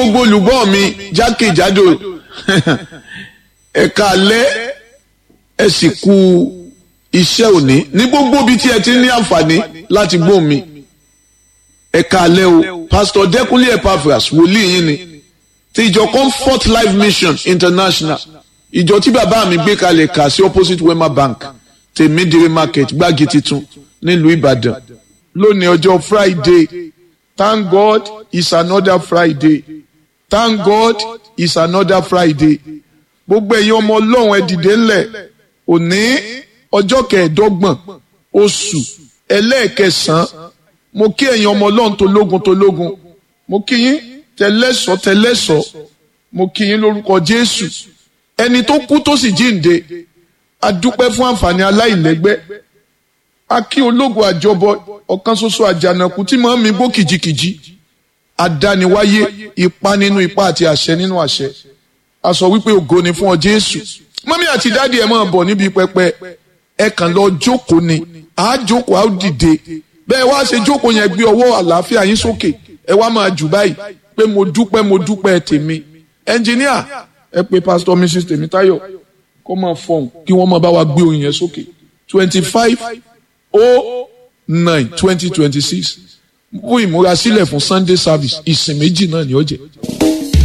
gbogbo olùgbọ́ mi jákèjádò ẹ̀ka alẹ́ ẹ sì kú iṣẹ́ òní ní gbogbo ibi tí ẹ ti ní àǹfààní láti gbóhùn mi ẹ̀ka alẹ́ o pastor Dẹ́kunlé Epaphras wòlíì yín ni ti ìjọ Comfort Life Mission International ìjọ tí bàbá mi gbé kalẹ̀ kà sí opposite Wema Bank tèmídìrí market gbági titun nílùú Ìbàdàn lónìí ọjọ́ Friday thank God it's another Friday thank God it's another Friday gbogbo ẹ̀yin ọmọ ọlọ́run ẹ dìde ńlẹ̀ òní ọjọ́ kẹẹ̀ẹ́dọ́gbọ̀n oṣù ẹlẹ́ẹ̀kẹsàn-án mo kí ẹ̀yin ọmọ ọlọ́run tológun tológun mo kí yín tẹlẹ́sọ̀ tẹlẹ́sọ̀ mo kí yín lórúkọ Jésù ẹni tó kú tó sì jíǹde a dúpẹ́ fún àǹfààní aláìlẹ́gbẹ́ a kí ológun àjọbọ ọ̀kan ṣoṣo àjànàkú tí màá mi gbó kìjikìji adániwáyé ipa nínú ipa àti àṣẹ nínú àṣẹ a sọ wípé ògo ni fún ọ Jésù mọ́mí àti dáàdi ẹ̀ máa bọ̀ níbi pẹpẹ ẹ kàn lọ jókòó ni à á jókòó à á dìde bẹ́ẹ̀ wá ṣe jókòó yẹn gbé ọwọ́ àlàáfíà yín sókè ẹ wá máa jù báyìí pé mo dúpẹ́ mo dúpẹ́ tèmi ẹnjìníà ẹ pé pásítọ̀ Mrs Tèmítáyọ̀ kó máa fọhùn kí wọ́n máa bá wa gbé oyin yẹn sókè twenty five oh nine twenty twenty six fún ìmúrasílẹ̀ fún Sunday service ìsìn méjì náà ni ó jẹ́.